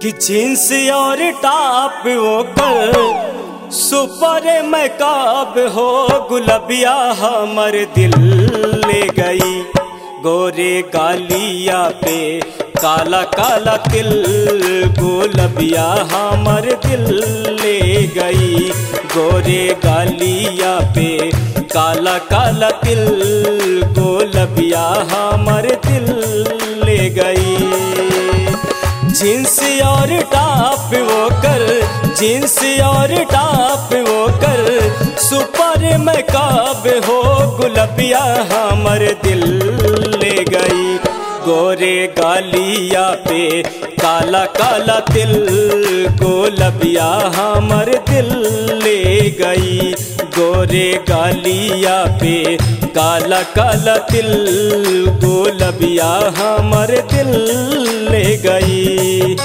कि जींस और टॉप वो कर सुपर मैकाब हो गुलबिया हमर दिल ले गई गोरे गालिया पे काला काला तिल गुलबिया हमर दिल ले गई गोरे गालिया पे काला काला तिल गुलबिया हमर दिल ले गई जींस और टॉप वो कर जींस और टॉप वो कर सुपर मैकाब हो गुलबिया हमर दिल ले गई गोरे गालिया पे काला काला तिल गोलबिया हमर दिल ले गई गोरे गालिया पे काला काला तिल गोलबिया हमर दिल ले गई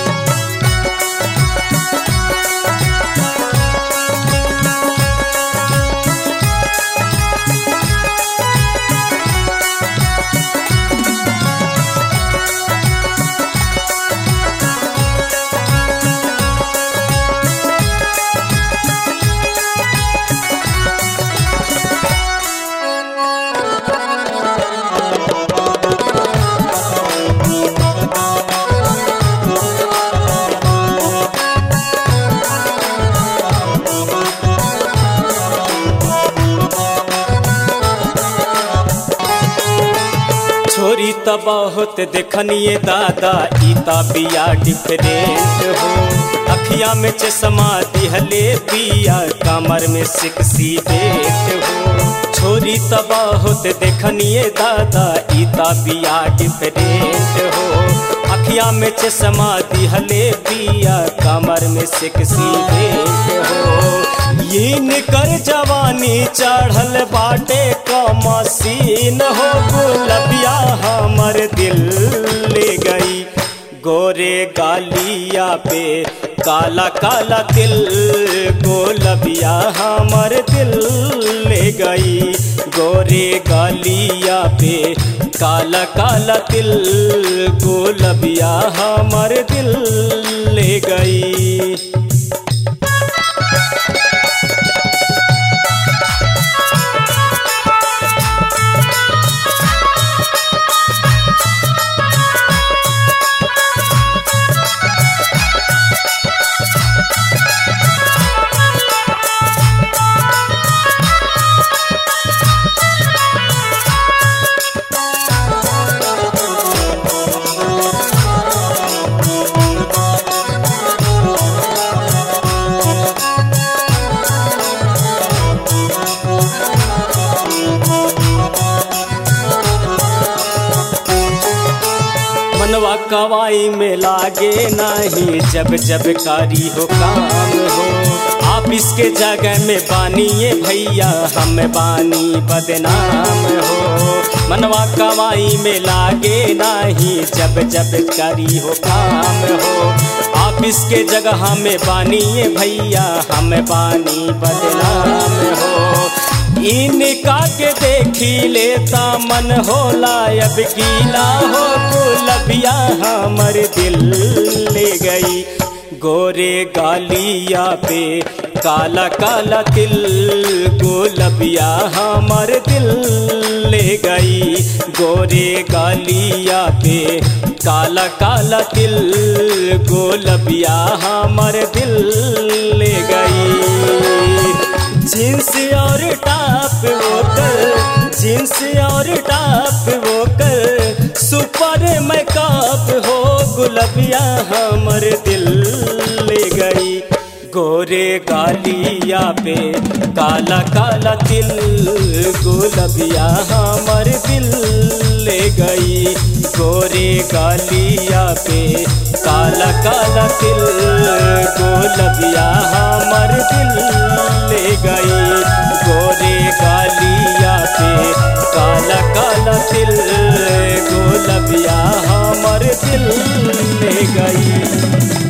छोरी त बहुत देखनिए दादा ईता बिया डिफरेंट हो अखिया में चश्मा दिहले पिया कमर में सिक्सी बेट हो छोरी त बहुत देखनिए दादा ईता बिया डिफरेंट हो अखिया में चश्मा दिहले पिया कमर में सिक्सी बेट हो यीन कर जवानी चढ़ल बाटे का मसीन हो गुलबिया हमर दिल ले गई गोरे गालिया पे काला काला तिल गोलबिया हमर दिल ले गई गोरे गालिया पे काला काला तिल गोलबिया हमर दिल ले गई मनवा कवाई में लागे नहीं जब जब कारी हो काम हो आप इसके जगह में बानिए भैया हम बानी बदनाम हो मनवा कवाई में लागे नहीं जब जब कारी हो काम हो आप इसके जगह में बानिए भैया हम बानी बदनाम हो इनका के देखी लेता मन होला अब गीला हो गुलबिया हमर दिल ले गई गोरे गालिया पे काला काला तिल गोलबिया हमर दिल ले गई गोरे गालिया पे काला काला तिल गोलबिया हमर दिल ले गई जींस और टॉप वो कर जींस और टॉप वो कर सुपर मैकअप हो गुलबिया हमर दिल ले गई गोरे गालिया पे काला काला तिल गुलबिया हमर दिल ले गई गोरे गालिया पे काला काला तिल गुलबिया हमर दिल ले गई गोरे गालिया पे काला काला तिल गोलबिया हमर दिल ले गई